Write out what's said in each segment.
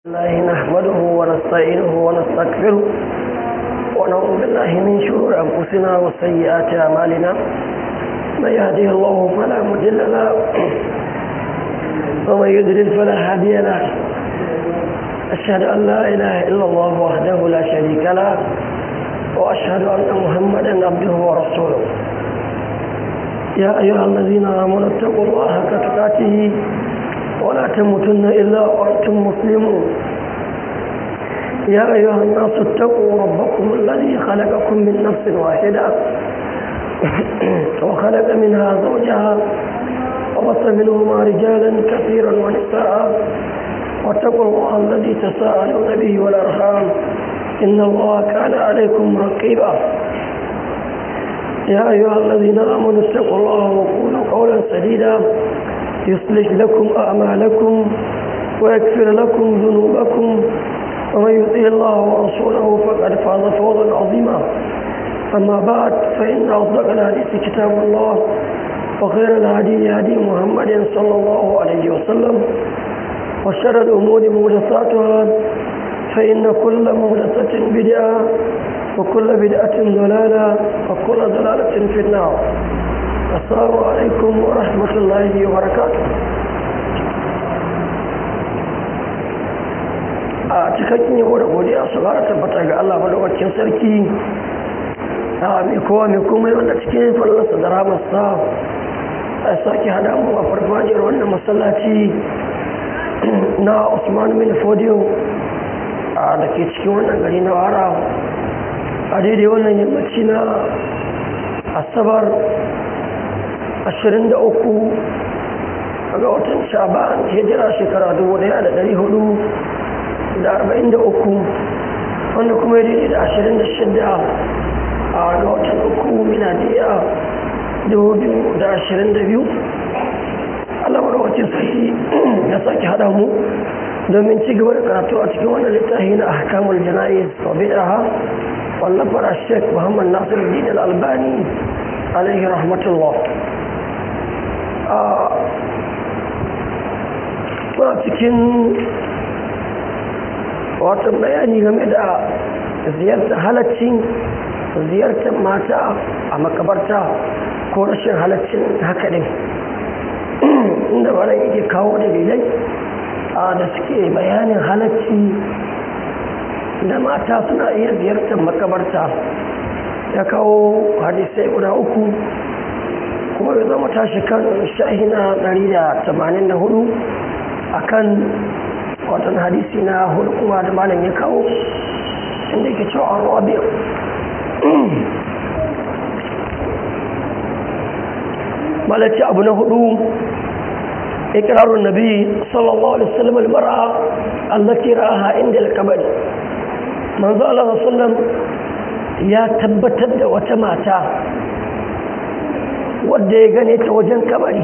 الله نحمده ونستعينه ونستغفره ونعوذ بالله من شرور أنفسنا وسيئات أعمالنا من يهده الله فلا مضل له ومن يضلل فلا هادي له أشهد أن لا إله إلا الله وحده لا شريك له وأشهد أن محمدا عبده ورسوله يا أيها الذين آمنوا اتقوا الله حق تقاته ولا تموتن إلا وأنتم مسلمون يا أيها الناس اتقوا ربكم الذي خلقكم من نفس واحدة وخلق منها زوجها وبث منهما رجالا كثيرا ونساء واتقوا الله الذي تساءلون به والأرحام إن الله كان عليكم رقيبا يا أيها الذين آمنوا اتقوا الله وقولوا قولا سديدا يصلح لكم أعمالكم ويكفر لكم ذنوبكم ومن يطيع الله ورسوله فقد فاز فوزا عظيما أما بعد فإن أصدق الحديث كتاب الله وخير الهدي هدي محمد صلى الله عليه وسلم وشر الأمور محدثاتها فإن كل محدثة بدعة وكل بدعة ضلالة وكل ضلالة في النار السلام عليكم ورحمة الله وبركاته a cikakken yabo da godiya su fara tabbata ga Allah madaukakin sarki a mai kowa mai komai wanda cikin fallarsa da ramarsa a sake hada mu a farfajiyar wannan masallaci na Usman bin Fodiyo a da ke cikin wannan gari na wara a daidai wannan yammaci na asabar 23 ga watan shaban hijira shekara 1443 wanda kuma ya daidai da 26 a ga watan uku miladiya 2022 allah marawacin sahi ya sake hada mu domin ci gaba da karatu a cikin wannan littafi na ahkamul jana'iz wa bid'aha wallafar sheikh muhammad nasiruddin al-albani alaihi rahmatullah muna cikin watan bayani game da ziyartar halaccin ziyartar mata a makabarta ko rashin halaccin haka ɗin inda ba yake kawo dalilai da suke bayanin halacci da mata suna iya ziyartar makabarta ya kawo hadisai guda uku kuma ya zama tashi kan shahina 184 a kan watan hadisi na hudu kuma da malam ya kawo inda yake cewa an rabi malaci abu na hudu ikirarun nabi sallallahu alaihi wasallam al-mar'a allati ra'aha inda al-kabari manzo Allah sallallahu ya tabbatar da wata mata wadda ya gane ta wajen kabari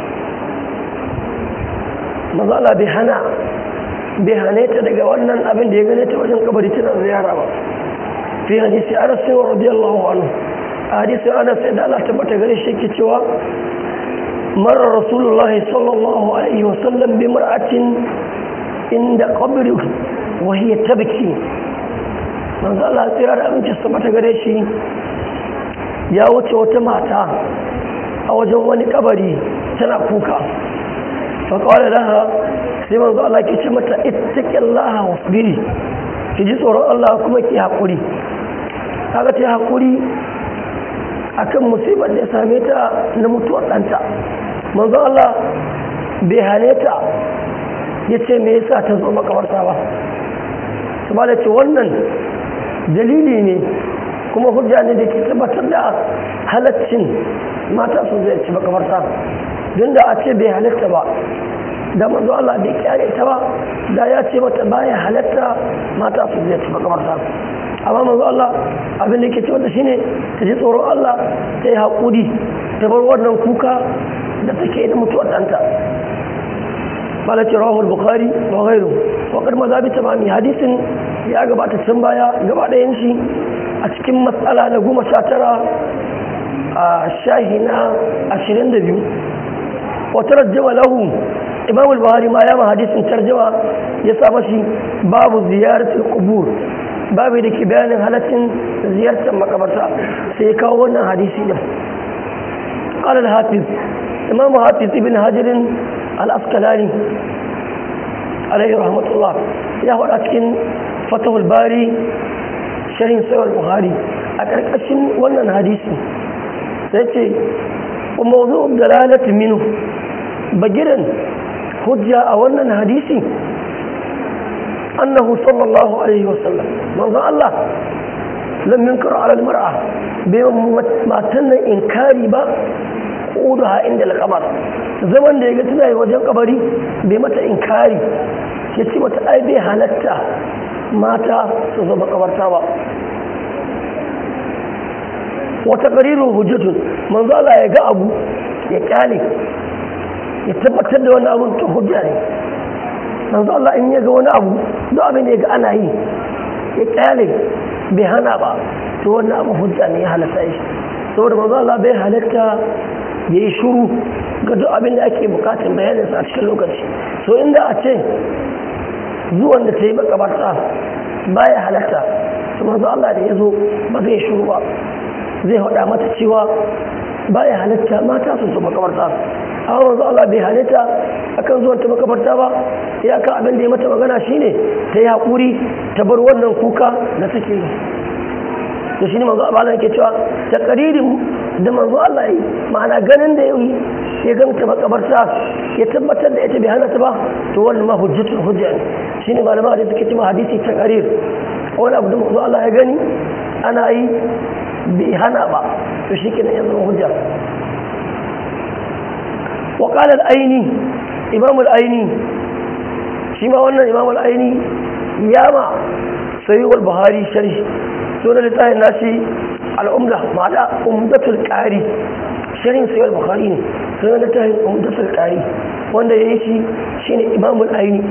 mazala bai hana bai hane ta daga wannan abin da ya gane ta wajen kabari tana ziyara ba fi hadisi anas sai radiyallahu anhu hadisi anas sai da Allah tabbata gare shi ke cewa مر رسول الله صلى الله عليه وسلم بامرأة عند قبره وهي تبكي من ذا الله سيارة أمك السبت قريشي ya wuce wata mata a wajen wani kabari tana kuka faƙawar laha sai manzo Allah ke ce mata ittaƙin laha wasbiri ki ji tsoron Allah kuma ki haƙuri kaga ta haƙuri akan musibar da ya same ta na mutuwar ɗanta manzo Allah bai hane ta ya ce me yasa ta zo makawarta ba su ba da ce wannan dalili ne kuma hujja ne da ke tabbatar da halaccin mata su zai ci makamarta don da a ce bai halatta ba da manzo Allah bai kyare ta ba da ya ce mata baya halatta mata su zai ci makamarta amma manzo Allah abin da ke ce mata shine ta ji tsoron Allah ta yi haƙuri ta bar wannan kuka da take da mutuwar ɗanta malaci rahul bukhari wa gairu wa kar maza bi tamami hadisin ya gabata can baya gaba ɗayan shi a cikin matsala na goma sha tara a shahi na ashirin da biyu wata rajjama lahu imam al-buhari ma ya ma hadisin tarjama ya sa mashi babu ziyaratul qubur babu da ke bayanin halaccin ziyartar makabarta sai ya kawo wannan hadisi din قال الحافظ إمام حافظ ابن حجر الأسقلاني عليه رحمة الله يهو أتكن فتح الباري شرين سوى البخاري أكركشن ونن حديثي سيتي وموضوع الدلالة منه بجرا حجة ونن حديثي أنه صلى الله عليه وسلم من الله لم ينكر على المرأة بما تن إنكاري با قودها عند القبر zaman da ya ga tana yi wajen kabari bai mata inkari ya ce mata ai bai halatta mata su zama kabarta ba wata ƙaririn hujjatun manzo Allah ya ga abu ya kyale ya tabbatar da wani abun ta hujja ne manzo Allah in ya ga wani abu duk abin da ya ga ana yi ya kyale bai hana ba to wannan abu hujja ne ya halatta shi saboda manzo Allah bai halatta ya yi shuru ga duk abin da ake bukatun bayaninsa a cikin lokaci so inda a ce zuwan da ta yi makabarta baya halatta su manzo Allah da ya zo ba zai shuru ba zai haɗa mata cewa baya halatta mata su su makabarta amma manzo Allah bai halatta akan zuwan ta makabarta ba ya kan abin da ya mata magana shine ta yi haƙuri ta bar wannan kuka da take yi da shi ne manzo Allah yake cewa takaririn da manzo Allah yi ma'ana ganin da yi ya ganta makabarta ya tabbatar da ita bai hana ta ba to wannan ma hujjatul hujja ne shine malama da suke cewa hadisi takarir wani abu da manzo Allah ya gani ana yi bai hana ba to shi kenan ya zama hujja wa qala al-aini imam al-aini shi ma wannan imam al-aini ya ma sahih al-buhari sharhi sunan littafin nashi al'umda ma'ana umdatul ƙari shirin sayar bukari ne sunan littafin umdatul ƙari wanda ya yi shi shi ne imamul aini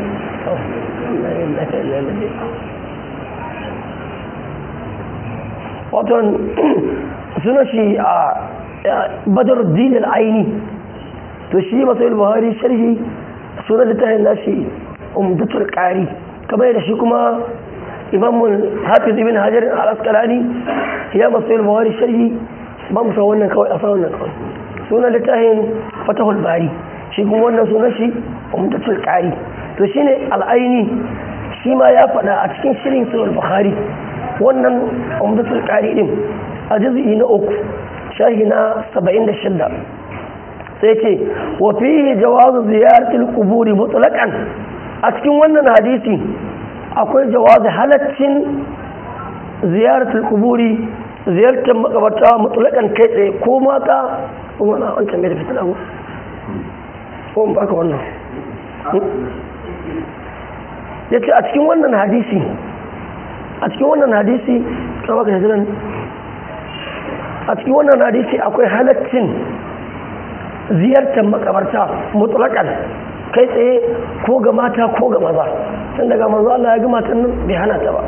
waton suna shi a badar dinin aini to shi masu buhari sharhi sunan littafin nashi umdatul ƙari kamar da shi kuma imam hafiz ibn hajar al-asqalani ya masu yin buhari sharhi ba mu san wannan kawai a sa wannan kawai sunan littafin fatahul bari shi kuma wannan sunan shi umdatul qari to shine al-aini shi ma ya faɗa a cikin shirin sahih bukhari wannan umdatul qari din a juz'i na uku shahi na 76 sai ce wa fihi jawazu ziyaratul quburi mutlaqan a cikin wannan hadisi akwai jawazi halaccin ziyaratul kuburi ziyartar makabarta mutulakan kai tsaye ko mata kuma na wancan mai da fitina ko ko in baka wannan ya ce a cikin wannan hadisi a cikin wannan hadisi ka baka hijiran a cikin wannan hadisi akwai halaccin ziyartar makabarta mutulakan kai tsaye ko ga mata ko ga maza tun daga manzo Allah ya ga matan nan bai hana ta ba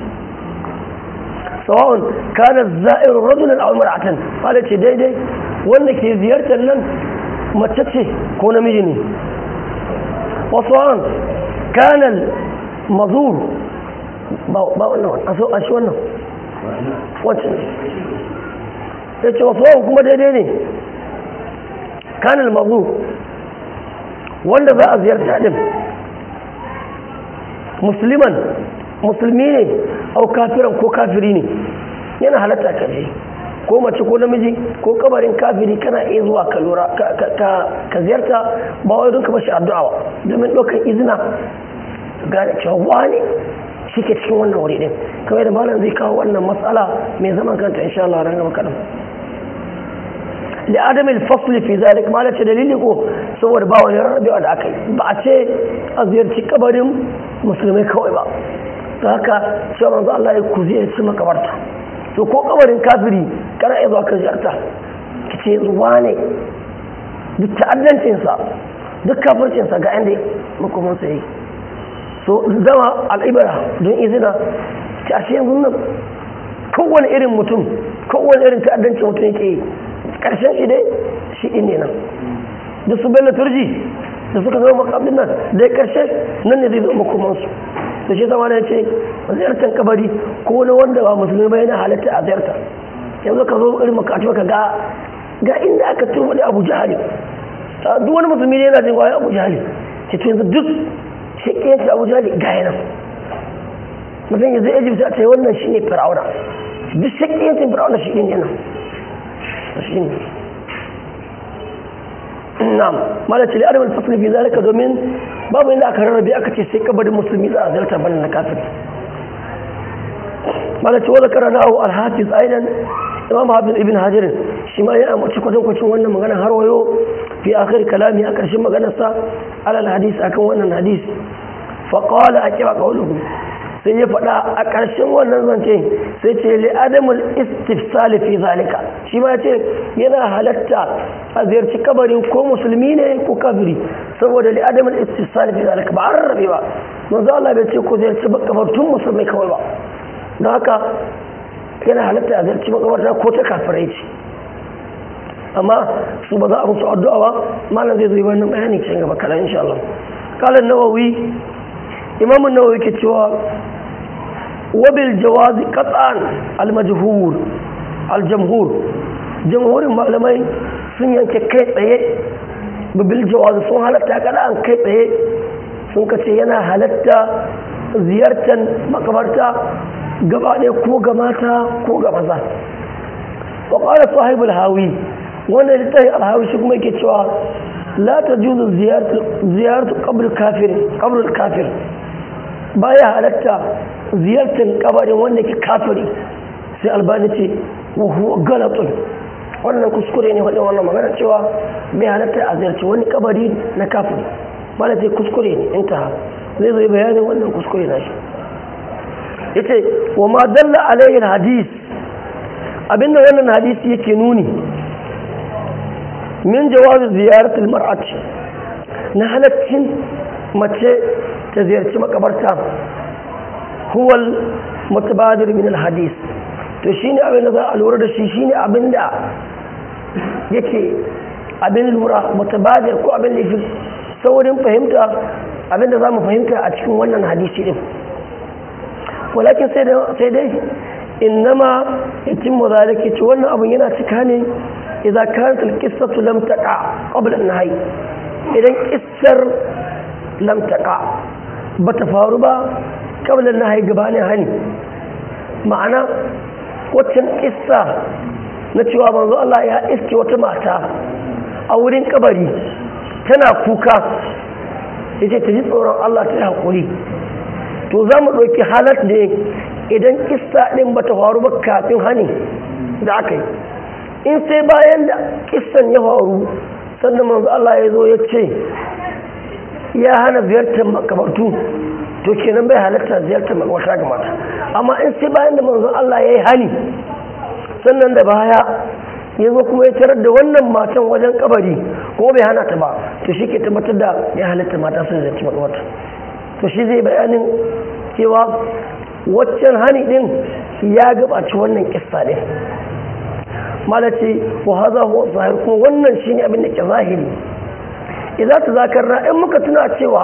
sawa'un kana za'ir rajulan aw mar'atan wala ce daidai wanda ke ziyartar nan mace ce ko namiji ne wa sawa'un kana mazur ba ba wannan a so a shi wannan wancan ya ce wa sawa'un kuma daidai ne kana mazur wanda za a ziyarta din musliman musulmi ne au kafiran ko kafiri ne yana halatta ka je ko mace ko namiji ko kabarin kafiri kana iya zuwa ka lura ka ziyarta ba wai don ka bashi addu'a ba domin ɗaukar izina gane cewa wani shi ke cikin wannan wuri din kawai da malam zai kawo wannan matsala mai zaman kanta insha Allah ran gaba kaɗan لعدم الفصل في ذلك ما لا dalili ko saboda ba wani rarrabewa da aka yi ba a ce a ziyarci kabarin musulmai kawai ba ta haka cewa manzo Allah ya ku ziyarci makabarta to ko kabarin kafiri kana iya zuwa ka ziyarta ki ce ruwa ne duk ta'addancinsa duk kafircinsa ga inda makomansa yi so zama al'ibara don izina ta ashe yanzu nan kowane irin mutum kowane irin ta'addancin mutum yake yi karshen shi dai shi ne nan da su bello turji da suka zama makabin nan da karshe nan ne zai zama makomansu da shi zama ya ce ziyartar kabari ko na wanda ba musulmi ba yana halatta a ziyarta yanzu ka zo irin makatu ka ga ga inda aka turba da abu jihali duk wani musulmi ne yana jin wayan abu jihali ce to yanzu duk shakiyanci abu jihali ga yana mutum yanzu egypt a ce wannan shi ne fir'auna duk shakiyancin fir'auna shi ne yana shi ne na'am malaci li adam al-fasl fi zalika domin babu inda aka rarrabe aka ce sai kabarin musulmi za a zarta bana na kafir malaci wa zakara nahu al-hafiz aidan imam hafiz ibn hajar shi ma ya amince kwatan kwacin wannan magana har wayo fi akhir kalami a karshen maganar sa alal hadis akan wannan hadis fa qala aqiba qawluhu sai ya faɗa a ƙarshen wannan zance sai ce li adamul istifsal fi zalika shi ma ce yana halatta a ziyarci kabarin ko musulmi ne ko kafiri saboda li adamul istifsal fi zalika ba an rarrabe ba manzo Allah bai ce ko ziyarci kabartun musulmai kawai ba don haka yana halatta a ziyarci makabarta ko ta kafirai ce amma su ba za a musu addu'a ba malam zai zo yi wannan bayani cikin gaba kalan insha Allah kalan nawawi imam nawawi ke cewa wabil jawazi qat'an al-majhur al-jamhur jamhurin malamai sun yanke kai tsaye bil jawazi sun halatta kada an kai tsaye sun kace yana halatta ziyartar makabarta gaba ɗaya ko ga mata ko ga maza wa qala sahibul hawi wanda littafi al-hawi shi kuma yake cewa la tajuzu ziyaratu ziyaratu qabr kafir qabr kafir baya halatta ziyartar kabarin wanda ke kafiri sai albani ce wuhu galatun wannan kuskure ne wadda wannan magana cewa bai halatta a ziyarci wani kabari na kafiri mana ce kuskure ne intaha zai zai bayanin wannan kuskure na shi ya ce wa ma dalla alayhin hadis abinda wannan hadisi yake nuni min jawazi ziyaratul mar'ati na halaccin mace ta ziyarci makabarta huwal mutabadir min alhadis to shine abin da za a lura da shi shine abin da yake abin lura mutabadir ko abin da yake saurin fahimta abin da za mu fahimta a cikin wannan hadisi din walakin sai dai innama yatimmu zalika ce wannan abin yana cika ne idan kanat alqissatu lam taqa qabla an-nahy idan kissar lam taqa bata faru ba kabla na haihu gabanin hani ma'ana waccan kissa na cewa manzo Allah ya iske wata mata a wurin kabari tana kuka ya ce ta ji tsoron Allah ta yi haƙuri to za mu ɗauki halar da idan kissa ɗin ba ta faru ba kafin hani da aka yi in sai bayan da kissan ya faru sannan manzo Allah ya zo ya ce ya hana ziyartar makabartu to kenan bai halatta ziyartar wata ga mata amma in sai bayan da manzon Allah ya yi hani sannan da baya ya zo kuma ya tarar da wannan matan wajen kabari kuma bai hana ta ba to shi ke tabbatar da ya halatta mata su ziyarci makabarta to shi zai bayanin cewa waccan hani din ya gabaci wannan kissa din malace wa haza huwa zahir kuma wannan shine abin da ke zahiri idan ta zakarna in muka tuna cewa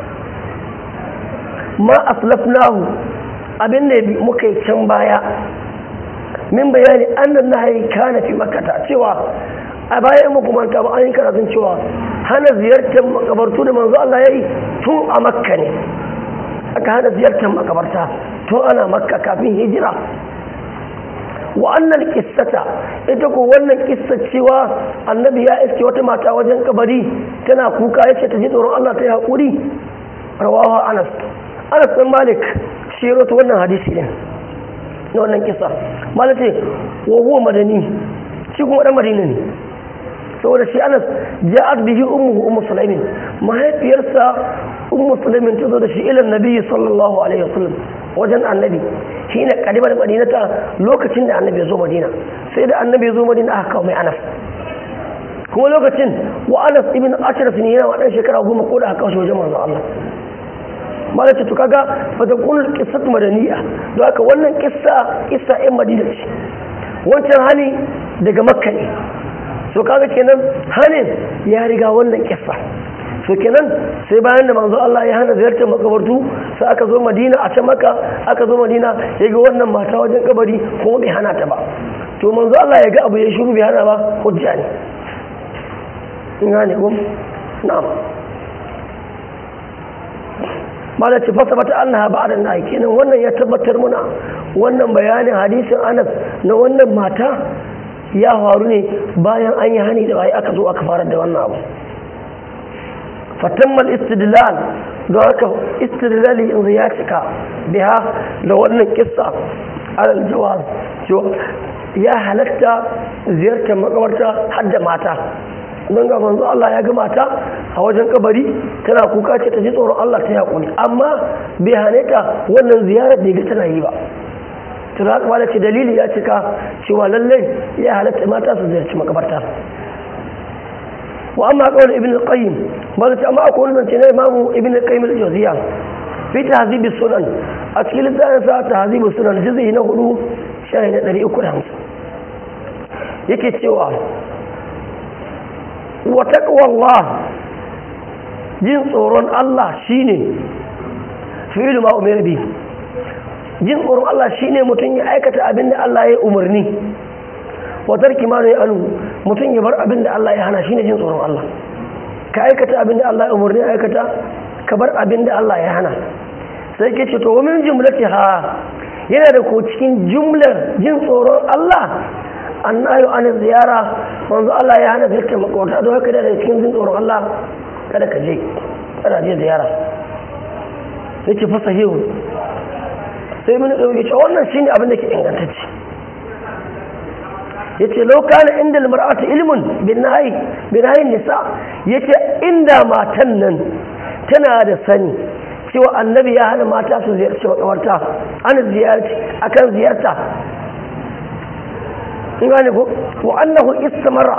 ma aslafnahu abin da muka yi can baya min bayani annan nahayi kana fi makata cewa a bayan muku manta ba an yi karatun cewa hana ziyartar makabartu da manzo Allah ya yi tun a makka ne aka hana ziyartar makabarta tun ana makka kafin hijira wa annal kissata ita ko wannan kissa cewa annabi ya iske wata mata wajen kabari tana kuka yace ta ji tsoron Allah ta yi hakuri rawahu Anas Anas bin Malik shi ya rawaito wannan hadisi ne na wannan kissa Malik ce wa huwa madani shi kuma dan Madina ne saboda shi Anas ja'at bihi ummuhu ummu Sulaimin mahaifiyarsa ummu Sulaimin ta zo da shi ila Nabi sallallahu alaihi wasallam wajen annabi shi ne kadimar madinata lokacin da annabi ya zo madina sai da annabi ya zo madina aka kawo mai anas kuma lokacin wa anas ibn ashraf ne yana wadan shekara goma ko da aka kawo shi wajen manzon Allah malaka to kaga fa ta kullu qissatu madaniya don haka wannan kissa kissa ɗin madina ce wancan hani daga makka ne so kaga kenan hanin ya riga wannan kissa so kenan sai bayan da manzo Allah ya hana ziyartar makabartu sai aka zo Madina a can maka aka zo Madina ya ga wannan mata wajen kabari kuma bai hana ta ba to manzo Allah ya ga abu ya shiru bai hana ba hujja ne in gane ko na'am mala ce fasa bata annaha ba'da nahi kenan wannan ya tabbatar muna wannan bayanin hadisin Anas na wannan mata ya faru ne bayan an yi hani da bai aka zo aka fara da wannan abu fatammal istidlal don haka istidlali in ya cika biha da wannan kissa alal jawaz ya halatta ziyartar makabarta har da mata don ga manzo Allah ya ga mata a wajen kabari tana kuka ce ta ji tsoron Allah ta yaƙuri amma bai hane ta wannan ziyarar da ga tana yi ba to da haka ce dalili ya cika cewa lallai ya halatta mata su ziyarci makabarta wa amma kawai ibn al-qayyim ba ta amma akwai wani zance na imamu ibn al-qayyim al-jawziya fi tahzib sunan a cikin littafin sa tahzib sunan juz'i na hudu shahi na 350 yake cewa wa taqwallah jin tsoron Allah shine fi'lu ma umira bi jin tsoron Allah shine mutum ya aikata abin da Allah ya umarni wa tarki ma ya alu mutum ya bar abin da Allah ya hana shine jin tsoron Allah ka aikata abin da Allah ya umarni aikata ka bar abin da Allah ya hana sai ke ce to wa min jumlati ha yana da ko cikin jumlar jin tsoron Allah annayu an ziyara manzo Allah ya hana ziyartar makwata don haka da cikin jin tsoron Allah kada ka je kada je ziyara sai ce fasa hewu sai mun dauke cewa wannan shine abin da ke ingantacce yace law kana inda almar'atu ilmun bin nahi bin nahi nisa yace inda matan nan tana da sani cewa annabi ya hana mata su ziyarci makabarta an ziyarci akan ziyarta in gane ko wa annahu istamara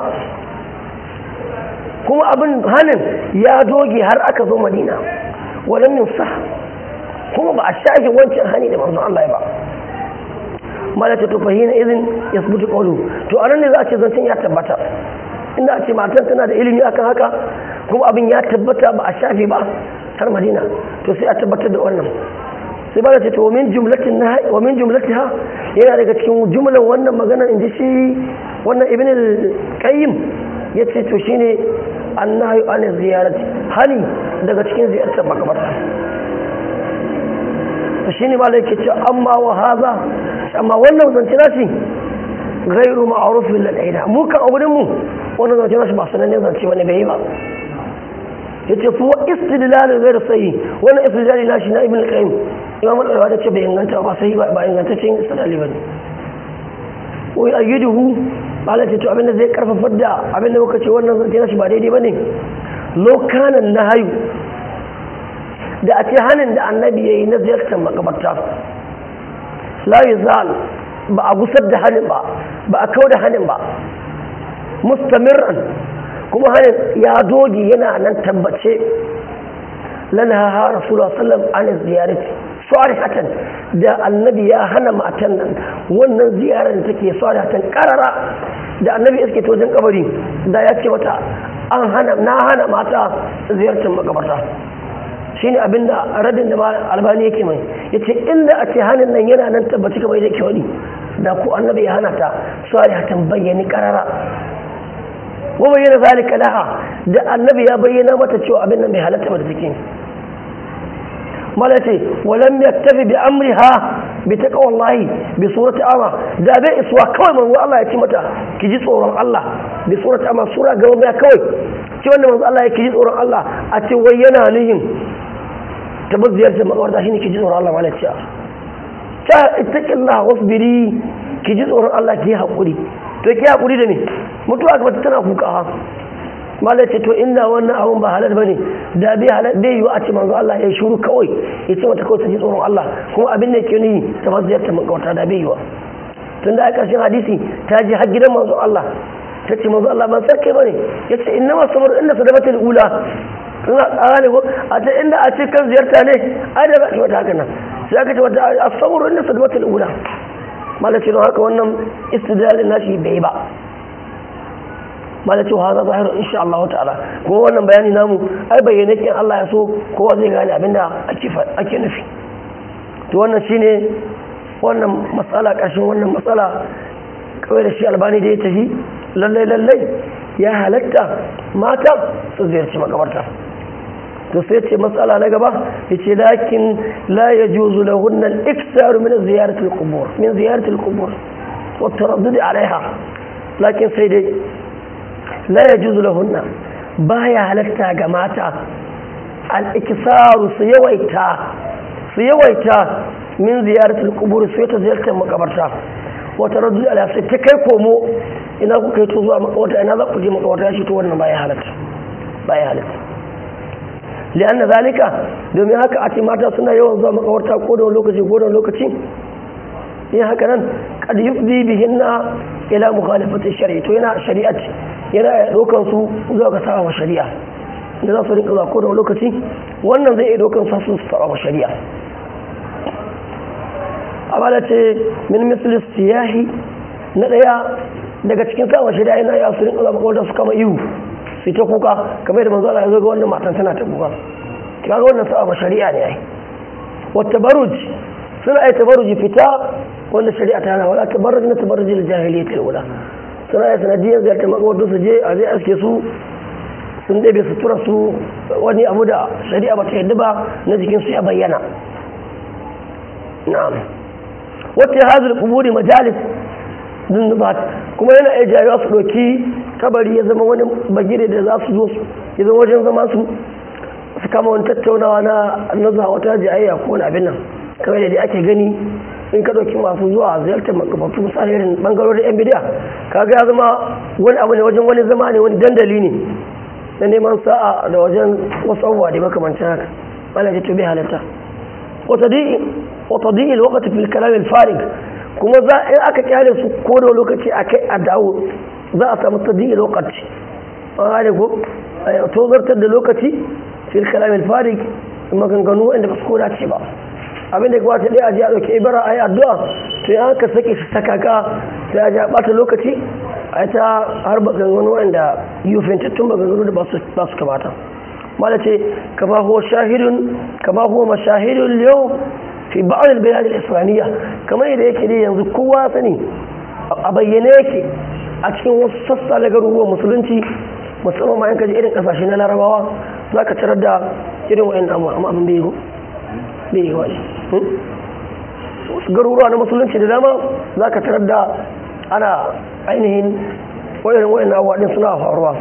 kuma abin hanin ya doge har aka zo madina walam yusah kuma ba a shafe wancan hani da manzon Allah ya ba mala ta tufahi na izin ya sabuta kaulu to a nan ne za a ce zancen ya tabbata inda a ce matan tana da ilimi akan haka kuma abin ya tabbata ba a shafe ba har madina to sai a tabbatar da wannan sai ba ce to wa min jumlatin na wa min jumlatiha yana daga cikin jumlan wannan magana inji shi wannan ibn al-qayyim yace to shine annahi an ziyarati hani daga cikin ziyartar makabarta to shine ba yake ce amma wa haza amma wannan zance nashi gairu ma'ruf bil aida mu kan auren mu wannan zance nashi ba sanannen zance wani bai yi ba yace fa istidlal ghayr sahih wannan istidlal nashi na ibn al-qayyim imam al-alwa ce bai inganta ba sai ba ingantaccen istidlali bane wai ayyiduhu bala ce to abinda zai karfafa da abinda muka ce wannan zance nashi ba daidai bane lokanan nahayu da a ce hanin da annabi yayi na ziyartar makabarta la yuzal ba a gusar da hanin ba ba a kau da hanin ba mustamirran kuma hanin ya doge yana nan tabbace lana ha rasulullah sallam an ziyarati sarihatan da annabi ya hana matan nan wannan ziyarar da take sarihatan karara da annabi iske ta wajen kabari da ya ce mata an hana na hana mata ziyartar makabarta shine abinda radin da albani yake mai yace inda a ce hanin nan yana nan tabbaci kamar yake wani da ku annabi ya hana ta sarihatan bayyani karara wa bayyana zalika laha da annabi ya bayyana mata cewa abin nan bai halatta ba da take malace walam yaktafi bi amriha bi taqwallahi bi surati ama da bai iswa kawai manzo Allah ya ce mata ki ji tsoron Allah bi surati ama sura gaba mai kawai ce wanda manzo Allah ya ki ji tsoron Allah a ce wai yana nihin tabazziyar da makawarta shine ki ji tsoron Allah malace ta ittaqillah wasbiri ki ji tsoron Allah ki hakuri to ki hakuri da me mutuwa ga tana kuka malai ce to inda wannan abun ba halal bane da bai halal bai yiwu a ce manzo Allah ya shuru kawai ya ce mata kawai ta ji tsoron Allah kuma abin da ke ni ta maziyar ta makawata da bai yiwu tunda a ƙarshen hadisi ta ji har gidan manzo Allah ta ce manzo Allah ban sarkai bane ya ce inna ma sabar inda sadaqatul ula ina tsara ko a ta inda a ce kan ziyarta ne ai da ba ki wata haka nan sai aka ce wata as-sabr inda sadaqatul ula malai ce don haka wannan istidlalin nashi bai ba ma da cewa haza zahiru insha Allah ta'ala kuma wannan bayani namu ai bayyane kin Allah ya so kowa zai gane abinda ake ake nufi to wannan shine wannan matsala ƙarshen wannan matsala kawai da shi albani da ya tafi lallai lallai ya halatta mata su ziyarci makabarta to sai ce matsala na gaba ya ce lakin la ya juzu da hunan iksaru min ziyaratul qubur min ziyaratul qubur wa taraddudi alaiha lakin sai dai la ya juzu da hunna baya halatta ga mata al iksaru su yawaita su yawaita min ziyaratul qubur sai ta ziyartar makabarta wa taraddudi alaiha sai ta kai komo ina ku kai to zuwa makabarta ina za ku je makabarta shi to wannan baya halatta baya halatta li'anna zalika domin haka a ce mata suna yawan zuwa makawarta ko da lokaci ko da lokaci yin haka nan kad yufdi bihinna ila mukhalafati shari'a to yana shari'at yana dokan su zuwa ga sawa shari'a da za su rinka zuwa ko da lokaci wannan zai iya dokan su su sawa shari'a amma da ce min misli siyahi na daya daga cikin sawa shari'a yana ya su rinka zuwa makawarta su kama ihu sai ta kuka kamar da manzo Allah ya zo ga wannan matan tana ta kuka kaga wannan sa'a ba shari'a ne ai wa tabarruj suna ai tabarruj fita wanda shari'a ta hana wala tabarruj na tabarruj al jahiliyyah al ula suna ai sanadiyar da ta maka wato su je a zai aske su sun dabe sutura su wani abu da shari'a ba ta yadda ba na jikin su ya bayyana na'am wata hadal quburi majalis dundubat kuma yana iya jayewa su ɗauki kabari ya zama wani bagire da za su zo ya zama wajen zama su su kama wani tattaunawa na nazuwa wata jayayya ko wani abin nan kamar da ake gani in ka ɗauki masu zuwa ziyartar makabartu misali irin ɓangarorin yan bidiya kaga ya zama wani abu ne wajen wani zama ne wani dandali ne na neman sa'a da wajen wasu abubuwa da makamancin haka ana ce to bai halatta wata di'il wakati fil kalam farig kuma za in aka kyale su ko da lokaci a kai a dawo za a samu tadiyyar lokaci an gane ko tozartar da lokaci fil kalamin farik maganganu wanda ba su koda ce ba abin da kamata ɗaya a ji a ɗauki ibara a yi addu'a to yi aka sake shi sakaka sai a ji a ɓata lokaci a yi ta har maganganu wanda yufintattun maganganu da ba su kamata mala ce kama huwa shahidun kama huwa mashahidun yau fi ba'ad al-bilad al-islamiyya kamar yadda yake ne yanzu kowa sani a bayyane yake a cikin wasu sassa na garuruwan musulunci musamman ma yanka irin kasashe na larabawa za ka tarar da irin wa'in amma abin bai yi bai yi wani wasu garuruwa na musulunci da dama za ka tarar da ana ainihin wa'in wa'in abuwa din suna faruwa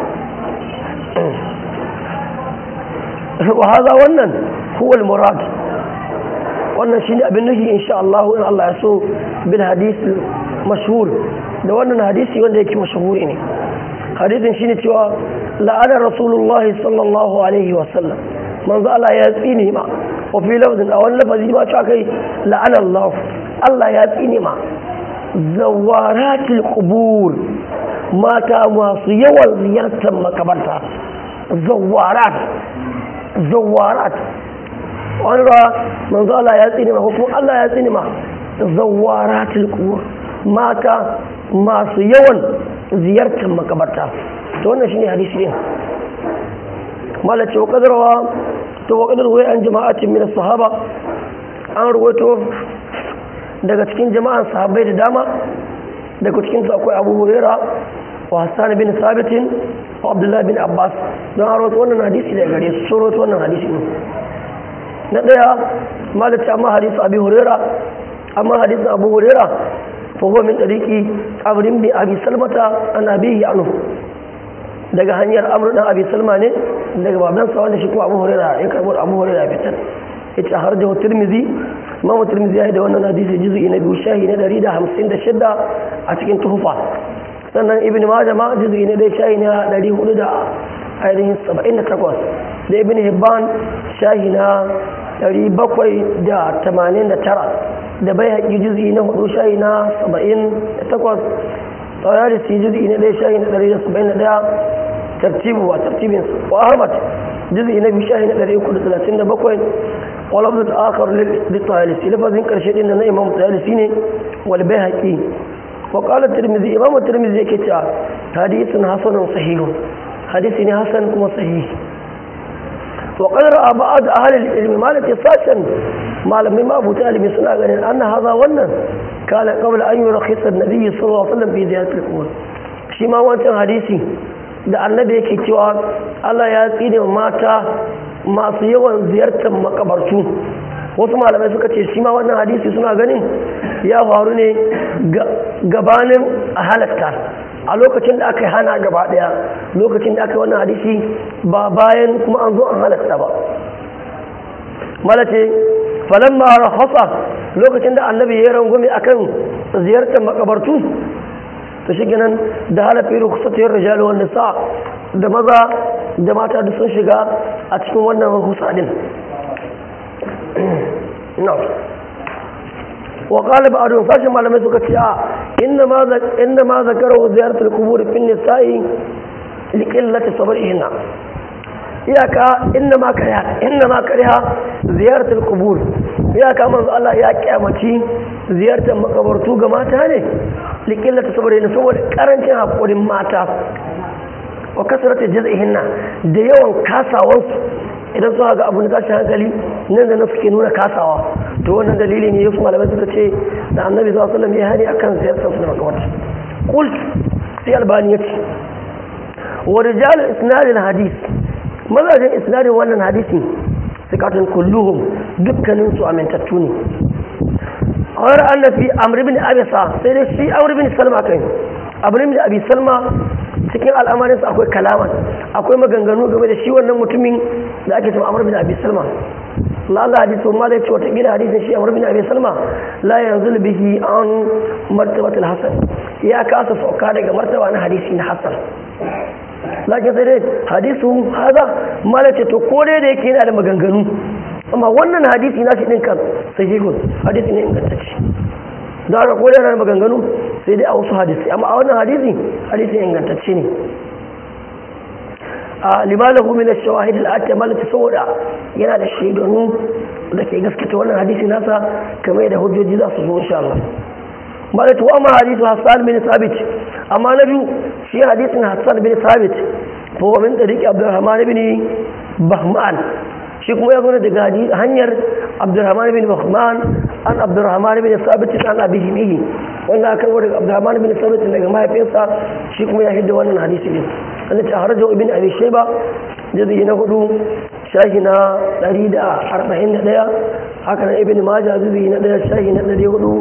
wa haza wannan huwa murad wannan shine abin nufi insha Allah in Allah ya so bil hadisi mashhur da wannan hadisi wanda yake mashhuri ne hadisin shine cewa la'ana rasulullahi sallallahu alaihi wa sallam manzo Allah ya tsine ma wa fi lafzin a wani lafazi ma cewa kai la'ana Allah Allah ya tsine ma zawaratil qubur mata masu yawan ziyartar makabarta zawarat zawarat wani ba manzo Allah ya tsine ma ko Allah ya tsine ma zawaratil qubur mata masu yawan ziyartar makabarta to wannan shine hadisi din malace wa kadarwa to wa kadar wai an jama'atin min sahaba an ruwaito daga cikin jama'an sahabbai da dama daga cikin su akwai Abu Hurairah wa Hassan bin Sabit wa Abdullah bin Abbas don an rawaito wannan hadisi daga gare su rawaito wannan hadisi ne na daya malace amma hadisi Abi Hurairah amma hadisin Abu Hurairah فهو من طريق عمرو بن ابي سلمة عن ابيه عنه daga hanyar amr dan abi salma ne daga babansa wanda shi kuma abu hurairah ya karbo abu hurairah fitar yace har da tirmidhi imam tirmidhi ya yi da wannan hadisi juz'i na biyu shahi na 156 a cikin tuhfa sannan ibn majah ma juz'i na dai shahi na 400 da ainihin 78 da ibn hibban shahi na 789 da bai haƙi juzi na hudu shayi na saba'in da takwas tsara da su juzi na ɗaya shayi na ɗari da saba'in da ɗaya tartibu wa tartibin wa ahmad juzi na biyu shayi na ɗari uku da talatin da bakwai walabda ta akar da tsayalisi lafazin ƙarshe ɗin da na imam tsayalisi ne wal bai haƙi wa qala tirmidhi imam tirmidhi yake cewa hadithun hasanun sahihun hadisi ne hasan kuma sahihi wa qad ra'a ba'd ahli al-ilm malati sashan malamai ma abu talimi suna ganin anna hadha wannan kana qabla an yurakhisa an-nabi sallallahu alaihi wasallam fi ziyarat al-qubur shi ma wancan hadisi da annabi yake cewa Allah ya tsine mata masu yawan ziyartar makabartu wasu malamai suka ce shi ma wannan hadisi suna ganin ya faru ne gabanin a halatta a lokacin da aka yi hana gaba daya lokacin da aka yi wannan hadisi ba bayan kuma an zo an halatta ba malace falon mara hasa lokacin da annabi ya yi rangwame akan ziyartar makabartu ta shi nan da halafi rukusatiyar rijali wanda sa da maza da mata da sun shiga a cikin wannan rukusa din no wa qala ba'du sashi malamai suka ce a inna ma inna ma zakaru ziyaratul qubur fi nisa'i li qillati sabrihinna iyaka inna ma kariha inna ma kariha ziyaratul qubur iyaka manzo Allah ya kiyamaci ziyartar makabartu ga mata ne li qillati sabrihinna saboda karancin hakurin mata wa kasratu jaz'ihinna da yawan kasawansu idan suka ga abin da tashin hankali nan da na suke nuna kasawa to wannan dalili ne yusuf malamai suka ce da annabi sallallahu alaihi wasallam ya hani akan ziyartar su da makabarta qult sai albani ya ce wa rijal isnad al hadith mazajin isnadin wannan hadisi sikatun kulluhum dukkanin su amintattu ne awar annabi amr ibn abisa sai dai shi amr ibn salma kai amr ibn abi salma cikin al'amarinsa akwai kalaman akwai maganganu game da shi wannan mutumin da ake cewa amur bin abi salma lalla hadisi ma da ce wata gida hadisin shi amur bin abi salma la yanzu bihi an martabatul hasan ya kasa sauka daga martaba na hadisi na hasan lakin sai dai hadisu haza mala ce to ko dai da yake yana da maganganu amma wannan hadisi na shi din kan sahihun hadisi ne ingantacce da aka ko yana da maganganu sai dai a wasu hadisi amma a wannan hadisi hadisi ingantacce ne a limalahu min ash-shawahid al-atamal saboda yana da shaidanu da ke gaskata wannan hadisi nasa kamar da hujjoji za su zo insha Allah bala to amma hadisu Hassan bin Sabit amma na biyu shi hadisin Hassan bin Sabit fa wa min tariqi Abdurrahman bin Bahman shi kuma ya zo daga hanyar Abdurrahman bin Bahman an Abdurrahman bin Sabit an abihi bihi wanda aka karbo daga Abdurrahman bin Sabit daga mahaifinsa shi kuma ya hidda wannan hadisi ne wanda ta harajo ibn Abi Shayba jazi na hudu shahi na 141 haka nan ibn Majah jazi na 1 shahi na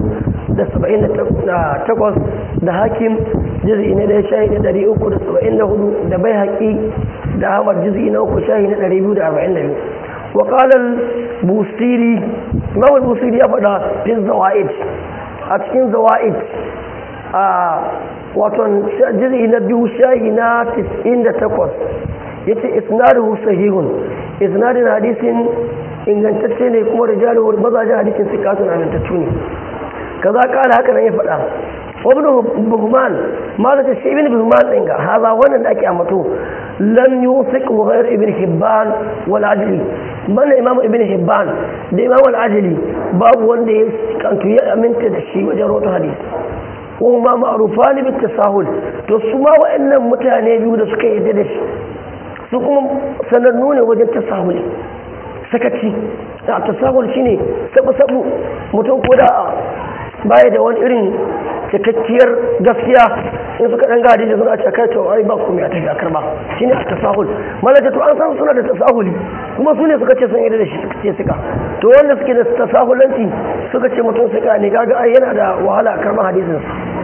478 da Hakim jazi na 1 shahi na 374 da Baihaqi da Ahmad jazi na 3 shahi na 242 وقال البوسيري imam al-busiri ya faɗa fi zawa'id a cikin zawa'id a waton jiri na biyu shahi na 98 ya ce isnaduhu sahihun isnadin hadisin ingantacce ne kuma rijaluhu mazajen hadisin sikatun amintattu ne kaza kala haka nan ya faɗa wabin buhman ma da shi ibn buhman ɗin ga haza wannan da ake amato lam yusik wa ghayr ibn hibban wal ajli bana imam ibn hibban da imam al ajli babu wanda ya kantu ya aminta da shi wajen rawaito hadisi kuma ma'rufa ne bit tasahul to su ma wa'annan mutane biyu da suka yarda da shi su kuma sanannu ne wajen tasahuli sakaci da tasahul shine sabu sabu mutum ko da baya da wani irin cikakkiyar gaskiya in suka dan gadi da suna cakar to ai ba komai a tafi a karba shine a tasahul malaka to an san suna da tasahuli kuma su ne suka ce sun yi da shi suka ce suka to wanda suke da tasahulanci suka ce mutum suka ne kaga ai yana da wahala a karban hadisin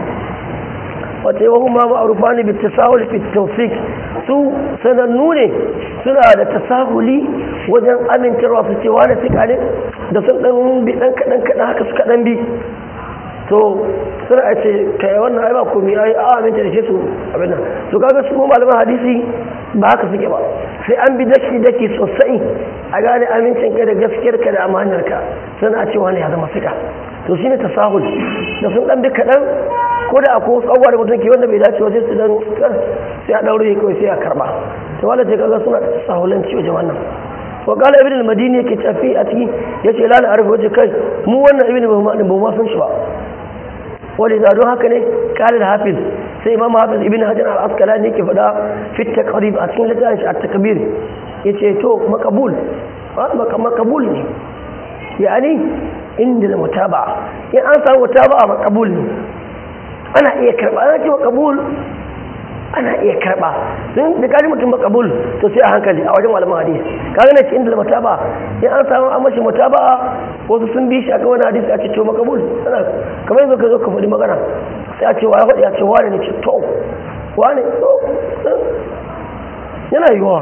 wata yi wahu ma ma'arufa ne bit tasahul fi tawfiq su sanannu ne suna da tasahuli wajen amintarwa su ce wani suka ne da sun dan bi dan kadan kadan haka suka dan bi to suna a ce kai wannan ai ba komai ai a aminta da shi su abin nan to kaga su malaman hadisi ba haka suke ba sai an bi daki daki sosai a gane amincin ka da gaskiyar ka da amanar ka suna a ce wani ya zama fika to shine tasahul da sun dan bi kadan ko da akwai wasu abubuwa da mutum ke wanda bai dace wajen su dan sai a daure kawai sai a karba to wanda ce kaga suna da tasahulanci wajen wannan wa kala ibn al-madini yake tafi a ciki yace la na arfa waje kai mu wannan ibn ba ma san shi ba wani za don haka ne kare da hafiz sai imam hafiz ibn hajar al-asqalani yake faɗa fit taqrib a cikin littafin shi at-takbir yace to makabul makabul ne yani inda mutaba in an samu mutaba makabul ne ana iya karba ana ce makabul ana iya karba don da kaji mutum makabul to sai a hankali a wajen malaman hadisi kaga na ce inda mutaba in an samu an mashi mutaba wasu sun bi shi akan wani hadisi a ce to makabul ana kamar yanzu ka zo ka faɗi magana sai a ce wa ya faɗi a ce wane ne ce to wane to yana yiwuwa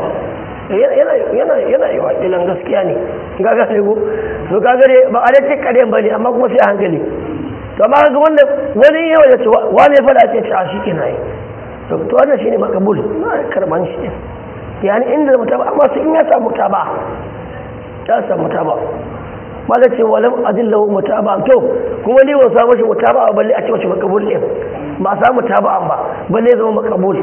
yana yiwuwa ilan gaskiya ne ga ga ne ko to kaga dai ba a da ce kare ba ne amma kuma sai a hankali to amma ga wanda wani yawa ya ce wane ya faɗa ce a shi kenan yi to to wannan shine makabul na karban shi yani inda mutaba amma sai in ya samu mutaba ya samu mutaba mala ce walam adillahu mutaba to kuma ni ban samu shi mutaba balle a ce wace makabul ne ba samu mutaba ba balle zama makabul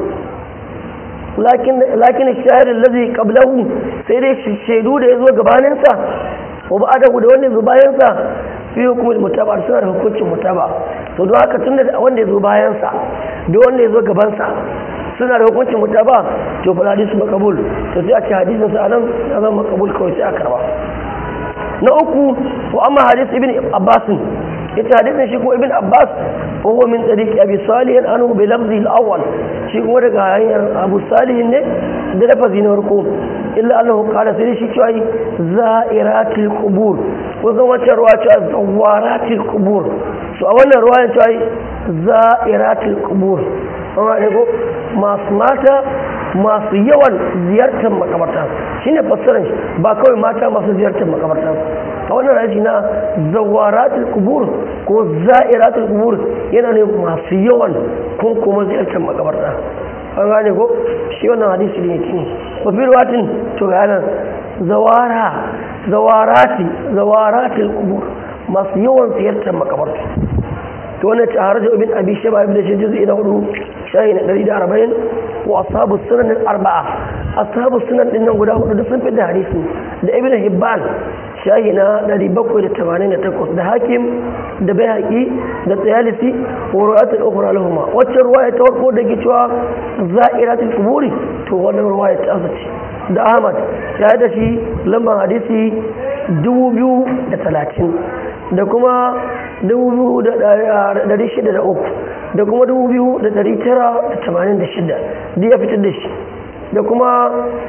lakin lakin shahid allazi qablahu sai dai shaidu da yazo gabanin sa wa ba'adahu da wanda yazo bayan sa fi hukumul mutaba suna da hukuncin mutaba to don haka tunda wanda yazo bayan sa da wanda yazo gaban sa suna da hukuncin mutaba to fa hadisu makabul to sai a ce hadisin sa anan ya zama makabul kawai sai a karba na uku wa amma hadis ibn abbas yace hadisin shi kuma ibn abbas huwa min tariqi abi salih anhu bi lafzi al-awwal shi kuma daga hanyar abu salih ne da lafazi na farko illa annahu qala sai shi cewa za'iratil qubur ko zan wacce ruwa cewa zawaratil qubur so a wannan ruwa cewa za'iratil qubur amma ne ko masu mata masu yawan ziyartar makabarta shine fassarar shi ba kawai mata masu ziyartar makabarta a wannan rashi na zawaratul kubur ko za'iratul kubur yana ne masu yawan kun kuma ziyartar makabarta an gane ko shi wannan hadisi ne yake ba fi ruwatin to ga nan zawara zawarati zawaratul kubur masu yawan ziyartar makabarta to wannan ta haraja ibn abi shaba ibn shi juz'i na hudu shayi na 140 wa ashabu sunan al-arba'a ashabu sunan din nan guda hudu sun fi da hadisi da ibn hibban shayi na 788 da hakim da bayhaqi da tsayalisi wa ru'atul ukhra lahumma wacce ruwaya ta farko da ke cewa za'iratul quburi to wannan ruwaya ta azaci da ahmad ya da shi lambar hadisi 2030 da kuma 2603 da kuma 2986 da ya fitar da shi da kuma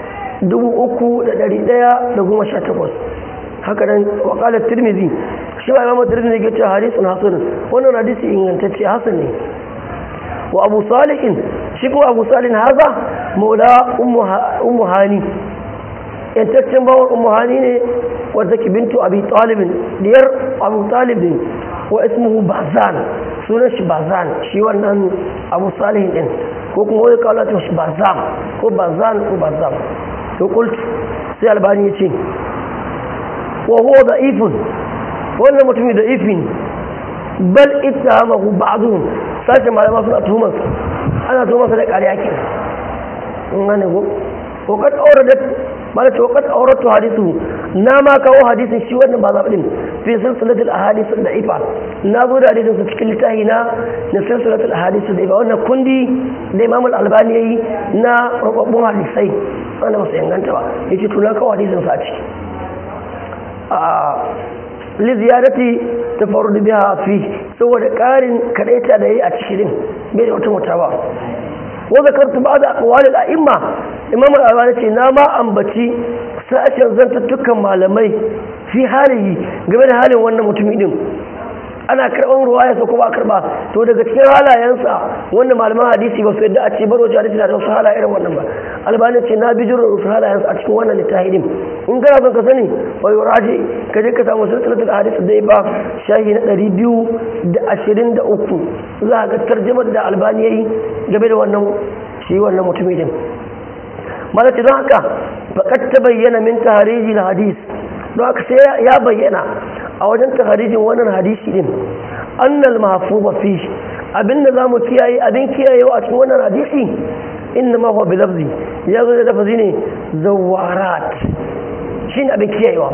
3118 haka nan wakalar tirmizi shi ba imam tirmizi ke ce hadisun hasan wannan hadisi ingantacce hasan ne wa abu salihin shi kuma abu salihin haza maula ummu hani yantaccen bawon ummu hani ne wadda ke bintu abi talibin diyar abu talibin wa ismuhu bazan sunan shi bazan shi wannan abu salihin din ko kuma wani kawo latin shi bazam ko bazan ko bazam to kultu sai albani ya ce wa huwa da ifin wannan mutumi da ifin bal ita mahu ba'adun sashen malama suna tuhumarsa ana tuhumarsa da ƙarya ke in gane ko ko kad auradat mala to kad auratu hadithu na ma kawo hadisin shi wannan ba zaɓi din fi silsilatul ahadith da'ifa na zo da hadisin su cikin littafi na na silsilatul ahadith da'ifa wannan kundi da Imam al-Albani yayi na rubabbun hadisai wanda ba su inganta ba yace to na kawo hadisin sa ciki a li ziyarati tafarrud biha fi saboda karin kadaita da yayi a cikin bai da wata mutaba wa zakartu ba'da aqwal al-a'imma imam al-albani ce na ma ambaci sashen zantattukan malamai fi halihi game da halin wannan mutumin din ana karɓar ruwaya sa kuma karɓa to daga cikin halayensa wanda malaman hadisi ba su yadda a ce baro hadisi na da wasu halaye irin wannan ba albani ce na bi jirar wasu halayensa a cikin wannan littafi din in kana son ka sani wa yuraji ka je ka samu silsilatul hadisi dai ba shahi na ɗari biyu da ashirin da uku za a ga tarjamar da albani ya yi game da wannan shi wannan mutumin din malaci don haka faƙat ta bayyana min tahariji na hadis don haka sai ya bayyana a wajen taharijin wannan hadisi din annal mahfuba fi abinda zamu kiyaye abin kiyayewa a cikin wannan hadisi inna ma huwa bilafzi ya zo da lafazi ne zawarat shine abin kiyayewa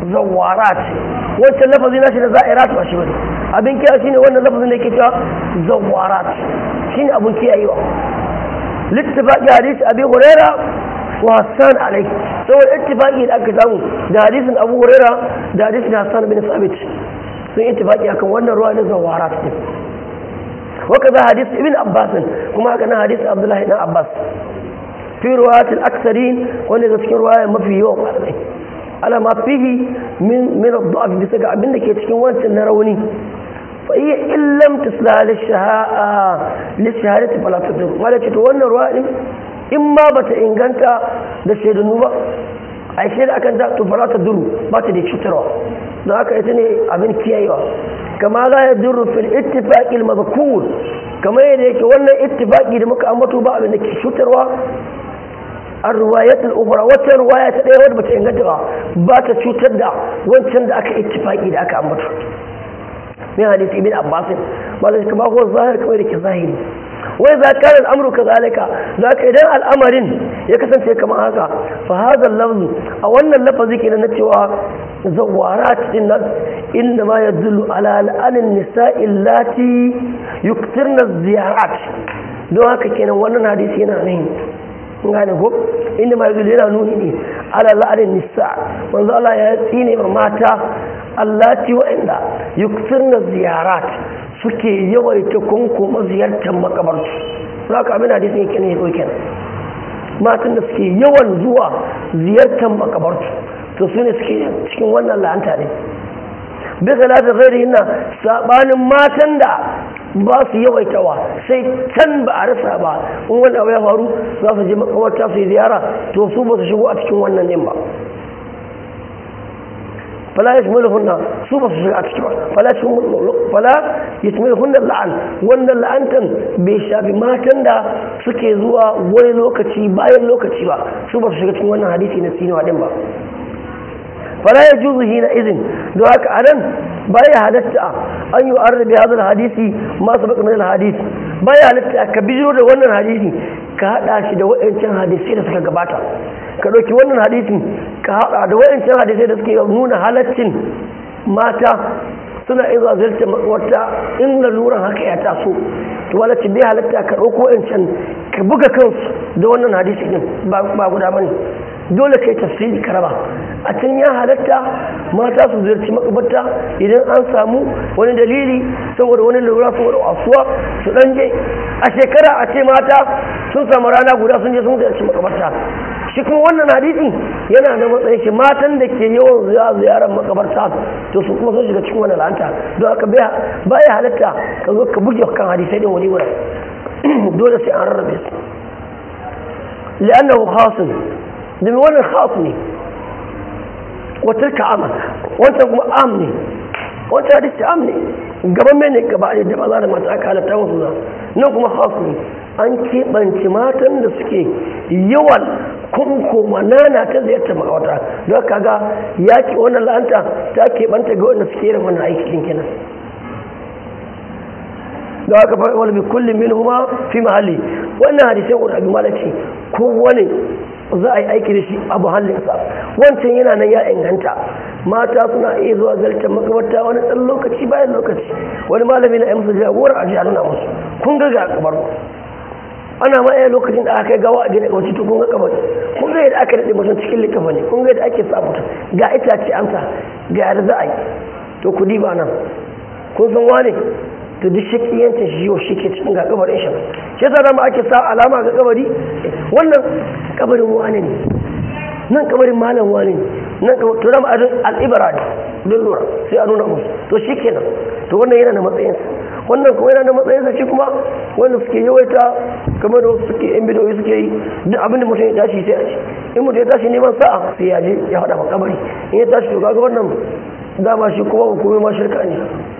zawarat wancan lafazi na shi da za'irat ba shi bane abin kiyaye shine wannan lafazin da yake cewa zawarat shine abin kiyayewa littifaqi hadisi abi huraira wa hassan alai saboda ittifaqi da aka samu da hadisin abu huraira da hadisin hassan bin sabit sun ittifaqi akan wannan ruwa na zawarat din وكذا حديث ابن عباس كما كان حديث عبد الله بن عباس في رواية الأكثرين وأن تذكر رواية ما في يوم على ما فيه من من الضعف بسجع منك يتكون وانت النروني فهي إن لم تسلها للشهاء للشهادة فلا تدر ولا تتوانا رواية إما بتإنغانتا لشهد النوبة أي شيء أكن فلا تدر ما تدي شتروا ذاك يتني أبن كيايوا كما لا يدر في الاتفاق المذكور كما يديك ولا اتفاقي da muka ambato ba abin da ke cutarwa الروايات الأخرى wata ruwaya ta ɗaya wadda bata inganta ba ba ta cutar da wancan da aka ittifaki da aka ambato min hadisi ibn abbas ba zai kama ko zahir kamar da ke zahiri wai za ka al'amuru ka zalika za ka idan al'amarin ya kasance kamar haka fa hadha lafzu a wannan lafazi kenan na cewa zawarat din nan inda ma yadullu ala al'anin nisa'i allati yuktirna ziyarat don haka kenan wannan hadisi yana nan gane ko inda ma yadullu yana nuni ne ala al'anin nisa manzo Allah ya tsine ma mata allati wa'inda yuktirna ziyarat suke yawaita kunkuma ziyartar makabartu za ka abin hadisin yake ne ya kenan matan da suke yawan zuwa ziyartar makabartu to su ne suke cikin wannan la'anta ne bisa lati zai yana sabanin matan da ba su yawaitawa sai can ba a rasa ba in wani abu ya faru za su je makabarta su yi ziyara to su ba su shigo a cikin wannan din ba فلا يشملهن سوف الشريعة فلا فلا يشملهن اللعن وان اللعن تن بيشافي ما تندا سكي زوا wani lokaci bayan lokaci ba su ba su shiga cikin wannan hadisi na sinu hadin ba fala ya juzu hina izin don haka a nan baya halatta an yi arda bi hadal hadisi ma sabaka min hadisi baya halatta ka bijiro da wannan hadisi ka hada shi da waɗancan hadisai da suka gabata ka ɗauki wannan hadisin ka haɗa da waɗancan hadisai da suke nuna halaccin mata suna iya zuwa zirta wata in laluran haka ya taso to walace bai halatta ka ɗauko waɗancan ka buga kansu da wannan hadisi din ba guda bane dole kai tafsiri ka raba a can ya halatta mata su ziyarci makabarta idan an samu wani dalili saboda wani lura saboda wasuwa su dan je a shekara a ce mata sun samu rana guda sun je sun ziyarci makabarta shi kuma wannan hadisin yana da matsayin shi matan da ke yawan zuwa ziyarar makabarta to su kuma sun shiga cikin wani la'anta don haka baya halatta ka zo ka buge kan hadisai din wani wurin dole sai an rarrabe su li'annahu khasun domin wannan khas ne watilka amal wancan kuma am ne wancan hadisi am ne gaban mai ne gaba da ba za da mata aka halatta wasu za nan kuma khas ne an keɓance matan da suke yawan kunkuma nana ta ziyarta makawata don kaga yaƙi wannan la'anta ta keɓanta ga wanda suke yin wannan aikin kenan da haka fa wani kullum min huma fi mahalli wannan hadisai guda biyu malaci kowane za a yi aiki da shi a muhallinsa wancan yana nan ya inganta mata suna iya zuwa zartar makabarta wani ɗan lokaci bayan lokaci wani malami na musu jagora a ji nuna musu kun ga ga kabar ana ma iya lokacin da aka yi gawa a gina kawai to kun ga kabari kun ga yadda aka daɗe mutum cikin likafa ne kun ga yadda ake sa mutum ga itace amsa ga yadda za a yi to ku diba nan kun san wane to duk shakiyancin shi yau shi ke cikin ga kabarin shi shi yasa dama ake sa alama ga kabari wannan kabarin wane ne nan kabarin malam wane ne nan to dama adin al'ibara ne don lura sai a nuna musu to shi kenan to wannan yana da matsayinsa wannan kuma yana da matsayinsa shi kuma wanda suke yawaita kamar da wasu suke yan bidoyi suke yi duk abin da mutum ya tashi sai a ci in mutum ya tashi neman sa'a sai ya je ya faɗa ma kabari in ya tashi to kaga wannan dama shi kuma hukumai ma shirka ne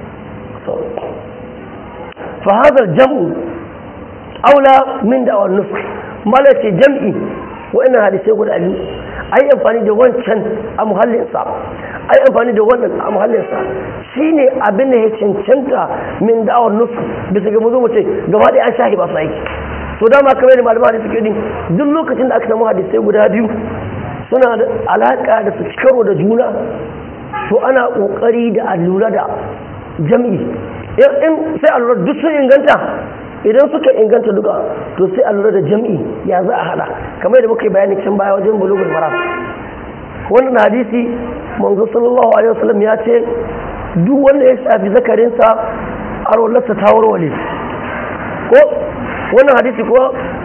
فهذا الجمع أولى من دعوى النسخ مالك جمعي وإن هذه سيقول أبي أي أنفاني دوان كان أمهل إنسان أي أنفاني دوان أمهل إنسان شيني أبنه چنچنتا من دعوى النسخ بس كمزو مچه gaba an shahi ba su aiki to dama kamar da malama da suke din duk lokacin da aka samu hadisai guda biyu suna da alaka da su karo da juna to ana kokari da a lura da jam'i in sai a lura duk sun inganta idan suka inganta duka to sai a lura da jam'i ya za a hada kamar da muka yi bayani can baya wajen bulugul maram wannan hadisi manzo sallallahu alaihi wasallam ya ce duk wanda ya shafi zakarinsa a rollarsa ta warware ko wannan hadisi ko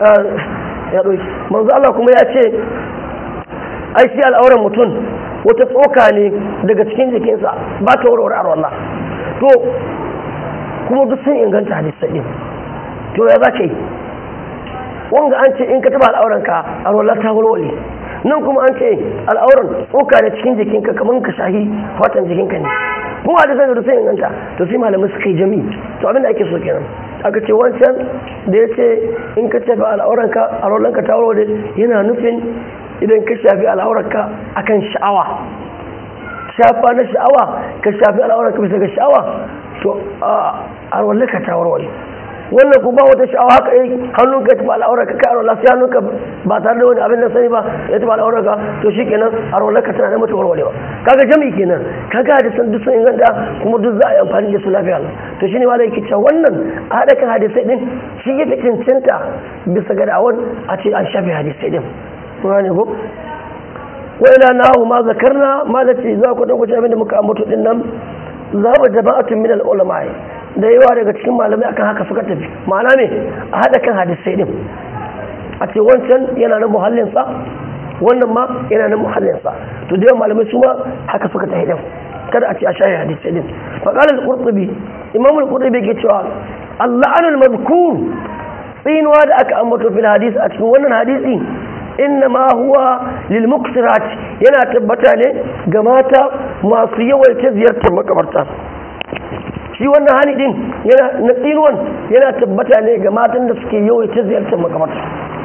ya ɗauki manzo Allah kuma ya ce ai shi al'auran mutum wata tsoka ne daga cikin jikinsa ba ta warware a rollar to kuma duk sun inganta hadisai din to ya za ka yi wanga an ce in ka taba al'auranka a rollar ta warware nan kuma an ce al'auran tsoka da cikin jikinka kamar ka shahi fatan jikinka ne kuma da sanar da sai inganta to sai malamai suka yi jami to abin da ake so kenan aka ce wancan da ya ce in ka shafi al'auranka al'auranka ta warware yana nufin idan ka shafi al'auranka akan sha'awa shafa na sha'awa ka shafi al'auranka bisa ga sha'awa to al'auranka ta warware wannan kuma wata sha'awa haka yi hannun ka tafi al'aurar ka kai al'aurar sai hannun ka ba tare da wani abin da sani ba ya tafi al'aurar ka to shi kenan al'aurar ka tana da mutu warware ba kaga jami kenan kaga da san duk sun inganta kuma duk za a yi amfani da su lafiya to shine ma da yake cewa wannan a haɗa kan hadisai din shi yake cancanta bisa ga da'awar a ce an shafe hadisai din kuma ne ko wa ila nahu ma zakarna ma da ce za ku dauko abin da muka ambato din nan za mu jama'atun min al-ulama da yawa daga cikin malamai akan haka suka tafi ma'ana ne a haɗa kan hadisai din a ce wancan yana na muhallinsa wannan ma yana na muhallinsa to da yawan malamai su ma haka suka tafi din kada a ce a shaye hadisai din faƙalar al-qurtubi imam al-qurtubi ke cewa Allah anul mazkur tsinuwa da aka ambato fil hadisi a cikin wannan hadisi innama huwa lil muksirat yana tabbata ne ga mata masu yawaita ziyartar makabarta shi wannan hani din yana na tsinuwan yana tabbata ne ga matan da suke yawaita ziyartar makabarta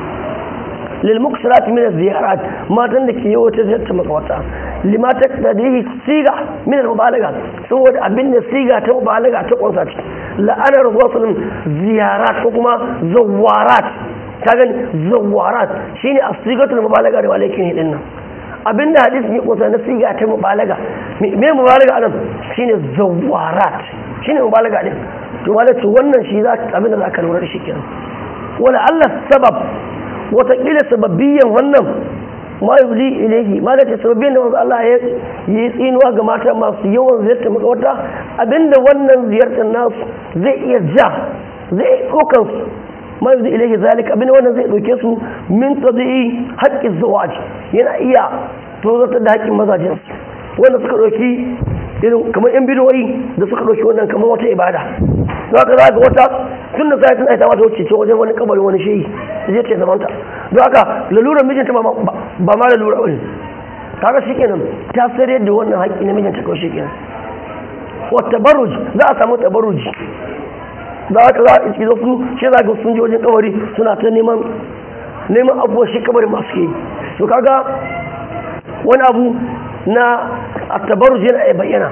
lil muksirat min ziyarat matan da ke yawaita ziyartar makabarta lima ta tadihi siga min al mubalaga saboda abin da siga ta mubalaga ta kunsa ce la'anar rasulun ziyarat ko kuma zawarat ta gani zawarat shine asigatul mubalaga da walakin hidin nan abinda hadisi ne kusa na siga ta mubalaga me mubalaga anan shine zawarat shine mubalaga din to wala ce wannan shi za abin da zaka lura da shi kenan wala Allah sabab wata kila sababbiyan wannan ma yuli ilayhi ma da ce sababbiyan da wanzu Allah ya yi tsinuwa ga mata masu yawan ziyartar makawata abinda wannan ziyartar nasu zai iya ja zai ɗaukan su ma yanzu ilaihi zalika abin wannan zai dauke su min tabi'i haƙƙin zawaj yana iya tozartar da haƙƙin mazajen su wanda suka dauki irin kamar yan bidoyi da suka dauki wannan kamar wata ibada don haka za ga wata tun da sai tun aita mata wuce ce wajen wani kabarin wani shehi zai ce zamanta don haka lalurar mijinta ba ma lalura wani kaga shi kenan ta sayar da wannan haƙƙi na mijinta kawai shi kenan wata baruj za a samu tabaruji da aka za a iski su shi za ga sun je wajen kabari suna ta neman neman abubuwan shi kabari masu ke to kaga wani abu na attabaru yana ya bayyana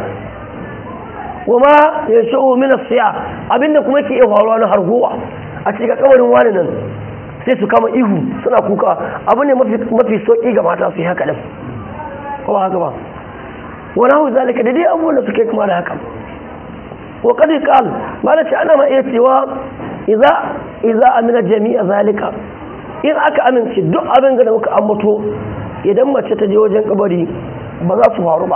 kuma ya sha'o mina siya abinda kuma ke iya faruwa na hargowa a cikin kabarin wani nan sai su kama ihu suna kuka abu ne mafi sauƙi ga mata su yi haka ɗin ko haka ba wani hau zalika da dai abubuwan da suke kuma da haka وقد قال ما لا أنا ما إيتوا إذا إذا أمن جميع ذلك in aka amince duk abin da muka ambato idan mace ta je wajen kabari ba za su faru ba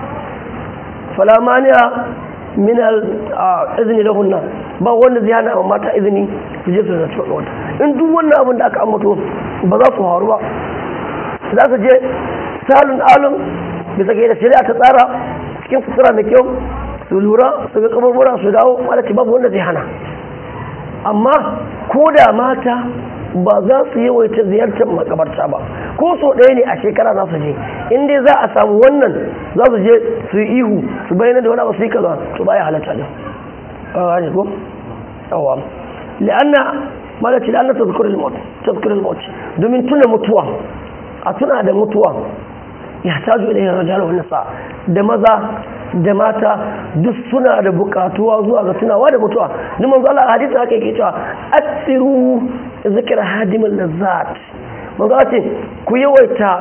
falamaniya min izini lahunna ba wanda zai hana mata izini su je su zarci wata in duk wannan abin da aka ambato ba za su faru ba za su je salun alun bisa ga da shari'a ta tsara cikin sutura mai kyau su lura su ga kaburbura su dawo malaki babu wanda zai hana amma ko da mata ba za su yawaita ziyartar makabarta ba ko so ɗaya ne a shekara za su je in dai za a samu wannan za su je su yi ihu su bayyana da wani abu su yi kaza to ba ya halatta ne a ne ko yawa li'anna malaki li'anna tazkurul maut tazkurul maut domin tuna mutuwa a tuna da mutuwa ya taju ilayhi rajal wa nisa da maza da mata duk suna da bukatuwa zuwa ga tunawa da mutuwa ni manzo Allah hadisi haka yake cewa asiru zikr hadimul lazzat manzo ce ku yawaita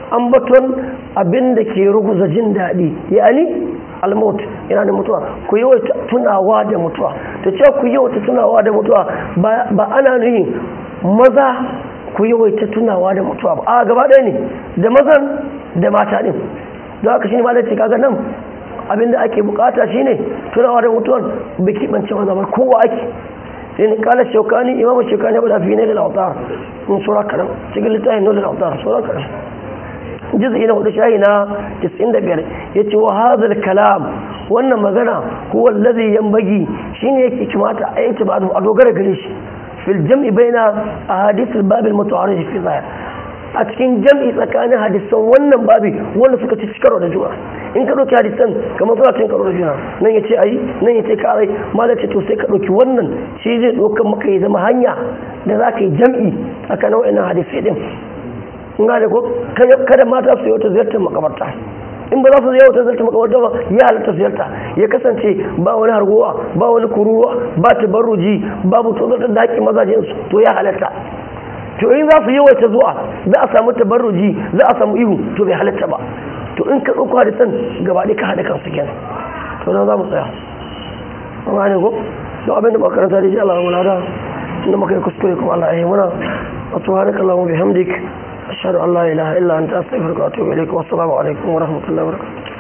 ambaton abin da ke ruguza jin daɗi yani almut yana da mutuwa ku yawaita tunawa da mutuwa ta ce ku yawaita tunawa da mutuwa ba ana nuhin maza ku yawaita tunawa da mutuwa ba a gaba ɗaya ne da mazan da mata ɗin don haka shi ne ma da ce kaga nan abinda ake bukata shine tunawa da mutuwar biki bance maza ba kowa ake sai ni kala shaukani imamu shaukani ba da fi ne da lautar in sura karam cikin littafin ne da lautar sura karam juz'i na hudu shahi na 95 yace wa hadhal kalam wannan magana huwa alladhi yanbaghi shine yake kimata a yanke ba a dogara gare shi fil jam'i baina ahadith al-bab al-muta'arrij fi zahir a cikin jam'i tsakanin hadisan wannan babi wanda suka ci karo da juna in ka ɗauki hadisan kamar suna cin karo da juna nan ya ce ayi nan ya ce karai ma da ce to sai ka ɗauki wannan shi zai ɗaukar maka ya zama hanya da za ka yi jam'i tsakanin wa'annan hadisai din in ga da ko kada mata su yi wata ziyartar makabarta in ba za su ziyarta ziyarta makabarta ba ya halatta ziyarta ya kasance ba wani harguwa ba wani kururuwa ba tabarruji babu tsozatar da haƙƙin mazajensu to ya halatta to in za su yawaita zuwa za a samu tabarruji za a samu ihu to bai halatta ba to in ka ɗauko hadisan gaba ɗaya ka haɗa kansu kenan to nan za mu tsaya amma ne ko to abin da makaranta da ji Allah mu lada inda muka yi kuskure kuma Allah ya yi muna wa subhanaka allahumma bihamdik ashhadu an la ilaha illa anta astaghfiruka wa atubu ilaik wa assalamu alaikum wa rahmatullahi wa barakatuh